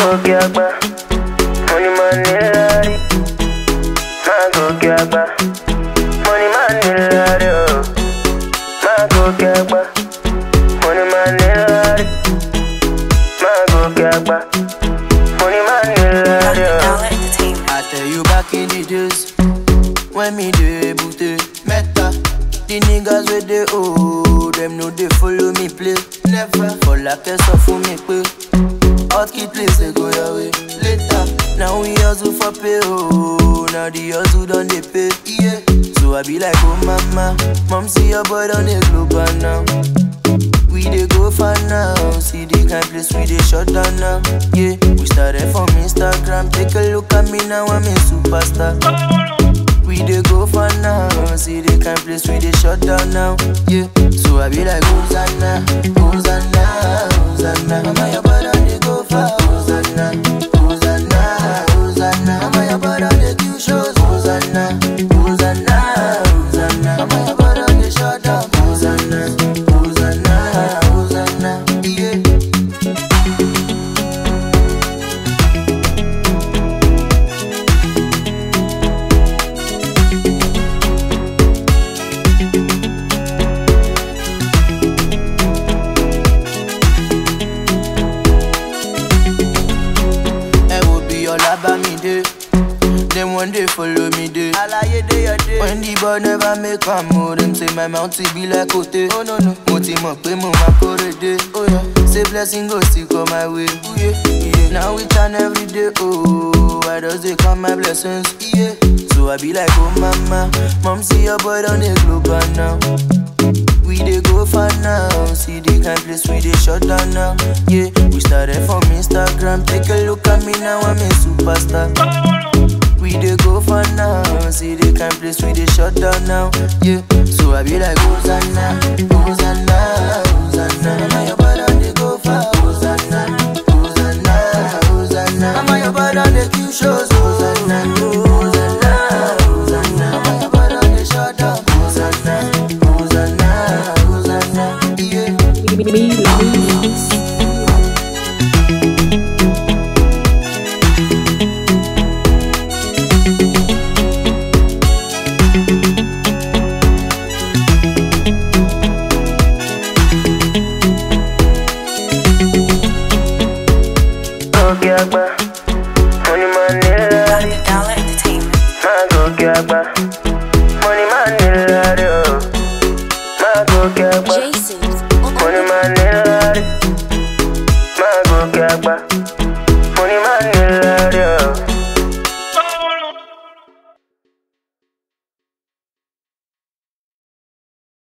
gòkè àgbà mo ní máa ní lárí máa gòkè àgbà mo ní máa ní lárí o máa gòkè àgbà mo ní máa ní lárí máa gòkè àgbà mo ní máa ní lárí o. Dollar Entertainment. I tell you back in the days when me dey booty meta. The niggas wey dey owe them no dey follow me play. Never for like sọ fún mi pé hot key place dey go your way later. Now we hustle for pay oh, now the hustle don dey pay. Yeah. So I be like oh mama, mom see your boy don dey global now. We dey go far now, see the kind place we dey shut down now. Yeah, we started from Instagram, take a look at me now, I'm a superstar. We dey go far now, see the kind place we dey shut down now. Yeah, so I be like Hosanna, Hosanna, Hosanna. Mama your brother dey go far, Hosanna, Hosanna, Hosanna. Mama your brother dey do shows, Hosanna, Hosanna, Hosanna. Mama your brother dey shut down, Hosanna, Hosanna, Hosanna. Yeah. ẹ wo bí ọlá bá mi dé dem one day follow me dey. alaye dey your day. when the boy never make am o dem say my mouth be like ote. oh no no mo ti mọ̀ pé mo máa kórè dé. oh yeah say blessing go still come my way. Oh, yeah. Yeah. now we turn every day oh i just dey count my blessings. Yeah. so i be like oh mama mom see your boy don dey global now. We dey go far now, see the kind place we dey shut down now. Yeah, we started from Instagram, take a look at me now, I'm a superstar. We dey go far now, see the kind place we dey shut down now. Yeah, so I be like Hosanna, Hosanna, Hosanna. Mama your brother dey go far, Hosanna, Hosanna, Hosanna. Mama your brother dey kill shows, Hosanna, Hosanna, Hosanna. Mama your brother dey shut down, Hosanna, Hosanna, Hosanna. Yeah. gòkè àgbà